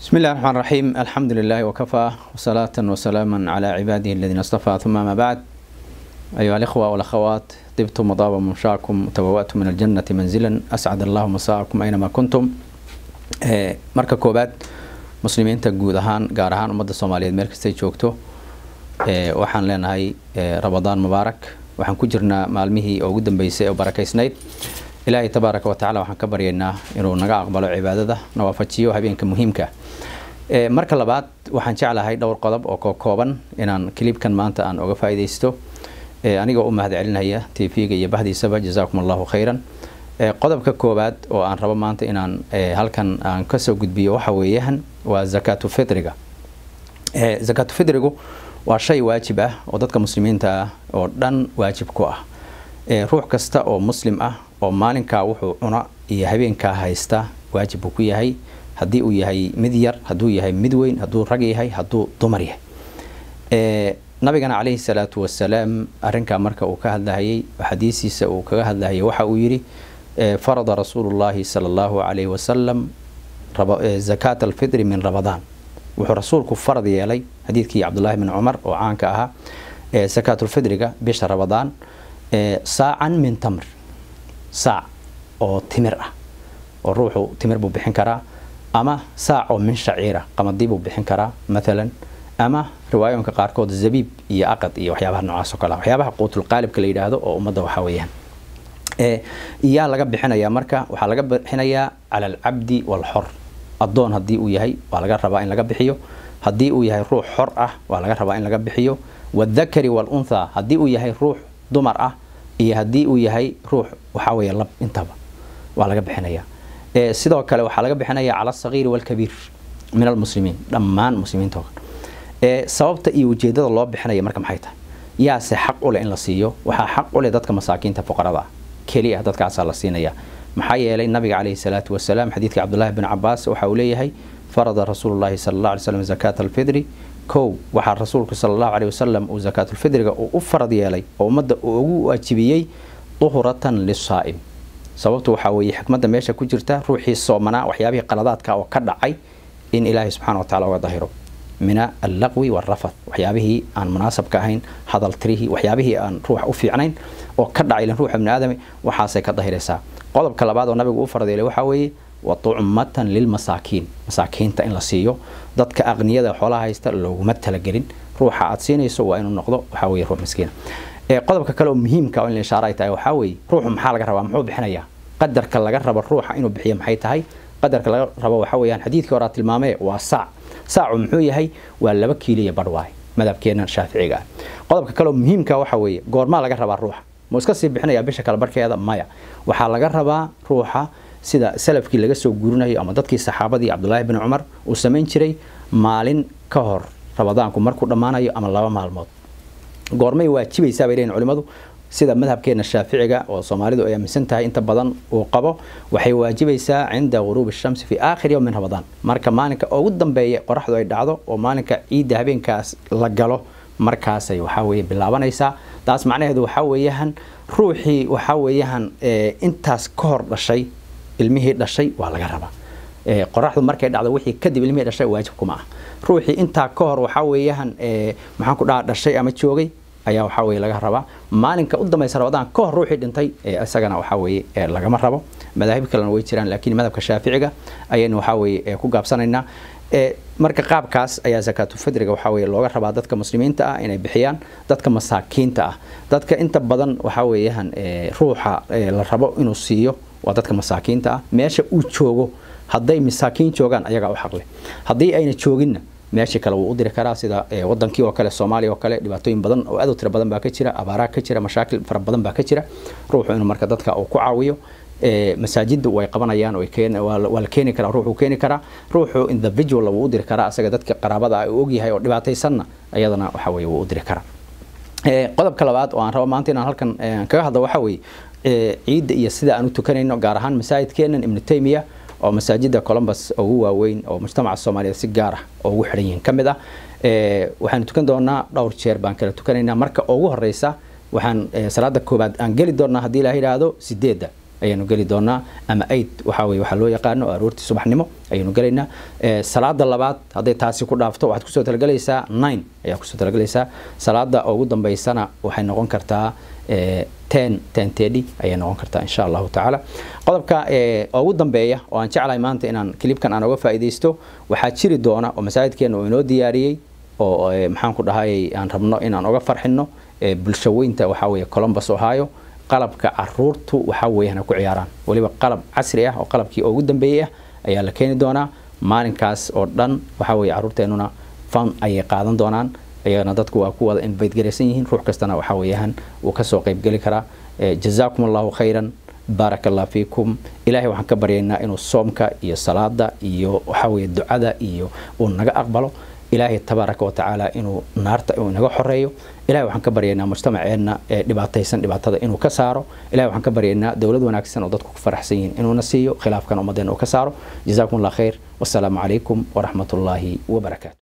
بسم الله الرحمن الرحيم الحمد لله وكفى وصلاة وسلاما على عباده الذين اصطفى ثم ما بعد أيها الإخوة والأخوات طبتم وطاب ممشاكم وتبوأتم من الجنة منزلا أسعد الله مساءكم أينما كنتم marka koobaad muslimiinta guud ahaan gaar ahaan ummadda soomaaliyeed meel kastay joogto waxaan leenahay ramadaan mubaarak waxaan ku jirnaa maalmihii ugu dambeysay oo barakaysnayd ilaahay tabaaraka watacaala waxaan ka baryaynaa inuu naga aqbalo cibaadada na waafajiyo habeenka muhiimka marka labaad waxaan jeclahay dhowr qodob oo kokooban inaan kilibkan maanta aan oga faa'iidaysto anigoo u mahad celinaya tv-ga iyo bahdiisaba jazaakum allahu khayran qodobka koowaad oo aan rabo maanta inaan halkan aan kasoo gudbiyo waxa weeyaan waa zakaatu fitriga zakaatu fitrigu waa shay waajib ah oo dadka muslimiinta ah oo dhan waajib ku ah ruux kasta oo muslim ah oo maalinkaa wuxuu cuna iyo habeenkaa haysta waajib buu ku yahay haddii uu yahay mid yar hadduu yahay mid weyn hadduu rag yahay hadduu dumar yahay nabigana calayhi salaatu wasalaam arrinkaa marka uu ka hadlahayay xadiisiisa uu kaga hadlahayay waxa uu yidhi farada rasuulu llahi sala allahu calayhi wasalam zakaata alfitri min ramadaan wuxuu rasuulku farad yeelay xadiidkii cabdullaahi bin cumar oo caanka ahaa zakaatulfitriga bisha ramadaan saacan min tamr saac oo timir ah oo ruuxu timir buu bixin karaa ama saac oo min shaciira qamadii buu bixin karaa maalan ama riwaayooyinka qaarkood zabiib iyo aqad iyo waxyaabaha noocaas oo kale ah waxyaabaha quutulqaalibka la yidhaahdo oo ummadda waxaa weeyaan yaa laga bixinayaa marka waxaa laga bixinayaa cala alcabdi walxor addoon haddii uu yahay waa laga rabaa in laga bixiyo haddii uu yahay ruux xor ah waa laga rabaa in laga bixiyo wadakari walunthaa haddii uu yahay ruux dumar ah iyo haddii uu yahay ruux waxaa weeye lab intaba waa laga bixinayaa sidoo kale waxaa laga bixinayaa cala alsagiiri walkabiir min almuslimiin dhammaan muslimiinta sababta iyo ujeedada loo bixinaya marka maxay tahay yaase xaq u leh in la siiyo waxaa xaq u leh dadka masaakiinta fuqarada ah keli ah dadkaasaa la siinaya maxaa yeelay nabiga calayhi salaatu wasalaam xadiidka cabdullaahi bin cabaas waxa uu leeyahay farada rasuulullahi sala allah alay slam zakaata alfidri kow waxaa rasuulku sala allahu caleyhi wasalam uu zakaatulfidriga uu u farad yeelay oo ummadda uu ugu waajibiyey duhratan lisaa'im sababtu waxaa weeye xikmadda meesha ku jirta ruuxii soomanaa waxyaabihii qaladaadka oo ka dhacay in ilaahay subxana wa tacala uga dahiro min allaqwi waalrafad waxyaabihii aan munaasabka ahayn hadal tirihii waxyaabihii aan ruuxa u fiicnayn oo ka dhacay ilan ruuxa bini aadami waxaasay ka dahiraysaa qodobka labaad oo nabigu u fardeelay waxaa weeye wa tucmatan lilmasaakiin masaakiinta in la siiyo dadka aqniyada xoolaha haysta looguma talagelin ruuxa aad siinayso waa inuu noqdo waxaa weye ruux miskiina qodobka kale oo muhiimka oo in la ishaara ay tahay waxaa weeye ruuxu maxaa laga rabaa muxuu bixinayaa qadarka laga rabo ruuxa inuu bixiyo maxay tahay qadarka laga rabo waxaa weeyaan xadiidkii horaa tilmaamee waa saac saacu muxuu yahay waa laba kiiliya badh waay madhabkeena shaaficiga ah qodobka kaleoo muhiimka waxa weeye goormaa laga rabaa ruuxa muu iska sii bixinayaa bisha kale barhkeeda maya waxaa laga rabaa ruuxa sida salafkii laga soo guurinayo ama dadkii saxaabadii cabdulaahi bin cumar uu samayn jiray maalin ka hor ramadaanku markuu dhammaanayo ama laba maalmood goormay waajibaysaa bay leeyihin culimmadu sida madhabkeena shaaficiga oo soomaalidu ay aaminsan tahay inta badan uu qabo waxay waajibaysaa cinda ghuruubi shamsi fi aakhir yowm min ramadaan marka maalinka ugu dambeeya qoraxdu ay dhacdo oo maalinka ciidda habeenkaas la galo markaasay waxaa weeye bilaabanaysaa taas macnaheedu waxaa weeyaan ruuxii waxaa weeyaan intaas ka hor dhashay ilmihii dhashay waa laga rabaa qoraxdu markay dhacdo wixii kadib ilmihii dhashay waajib kuma ah ruuxii intaa ka hor waxaa weeyaan maxaan ku dhaha dhashay ama joogay ayaa waxaa weye laga rabaa maalinka u dambaysa ramadaan ka hor ruuxii dhintay isagana waxaa weeye lagama rabo madaahib kalena way jiraan laakiin madhabka shaaficiga ayaynu waxaa weye ku gaabsanaynaa marka qaabkaas ayaa zakaatulfidriga waxaa weye looga rabaa dadka muslimiinta ah inay bixiyaan dadka masaakiinta ah dadka inta badan waxaa weeyaan ruuxa la rabo inuu siiyo waa dadka masaakiinta ah meesha uu joogo hadday masaakiin joogaan ayagaa u xaqleh haddii ayna jooginna meeshii kale wuu u diri karaa sida wadankii oo kale soomaaliya oo kale dhibaatooyin badan oo aad u tiro badan baa ka jira abaaraa ka jira mashaakil fara badan baa ka jira ruuxu inuu marka dadka uu ku caawiyo masaajiddu way qabanayaan waa la keeni karaa ruuxuu keeni karaa ruuxu individual wuu u diri karaa asaga dadka qaraabada ah uu ogyahay oo dhibaataysanna ayadana waxa weye wuu u diri karaa qodobka labaad oo aan rabo maanta inaan halkan kaga hadlo waxaa weeye ciidda iyo sida aan u tukanayno gaar ahaan masaajidkeenan ibnu taymiya oo masaajida columbus ugu waaweyn oo mujtamaca soomaaliyeed si gaar ah oo ugu xidhan yihiin ka mid ah waxaanu tukan doonaa dhowr jeer baan kala tukanaynaa marka ugu horeysa waxaan salaada koobaad aan geli doonaa haddii ilaah yidhaahdo sideedda ayaanu geli doonaa ama aid waxa weye waxaa loo yaqaano aroortii subaxnimo ayaanu gelaynaa salaada labaad hadday taasi ku dhaafto waxaad kusoo talagelaysaa nine ayaa kusoo talagelaysaa salaada ugu dambeysana waxay noqon kartaa ten ten tedi ayay noqon kartaa insha allahu tacaala qodobka ugu dambeeya oo aan jeclahay maanta inaan kilibkan aan uga faa'iidaysto waxaa jiri doona oo masaajidkeena uu inoo diyaariyey oo maxaan ku dhahayay aan rabno inaan uga farxino bulsho weynta waxaa weeye columbus ohio qalabka caruurtu waxaa weeyaan ku ciyaaraan weliba qalab casri ah oo qalabkii ugu dambeeyey ah ayaa la keeni doonaa maalinkaas oo dhan waxaa weeye caruurteenuna fan ayay qaadan doonaan ayagana dadku waa ku wada invite garaysan yihiin ruux kastana waxaa weeyaan uu kasoo qaybgeli karaa jazaakum allahu khayran baaraka allah fiikum ilaahay waxaan ka baryaynaa inuu soomka iyo salaada iyo waxaa weeye ducada iyo uu naga aqbalo ilaahay tabaaraka wa tacaala inuu naarta uu inaga xoreeyo ilahay waxaan ka baryaynaa mujtamaceenna ee dhibaataysan dhibaatada inuu ka saaro ilahay waxaan ka baryaynaa dowlad wanaagsan oo dadku ku faraxsan yihiin inuuna siiyo khilaafkan ummaddeena uu ka saaro jazaakum allah khayr wasalaamu calaykum waraxmat ullaahi wabarakaatu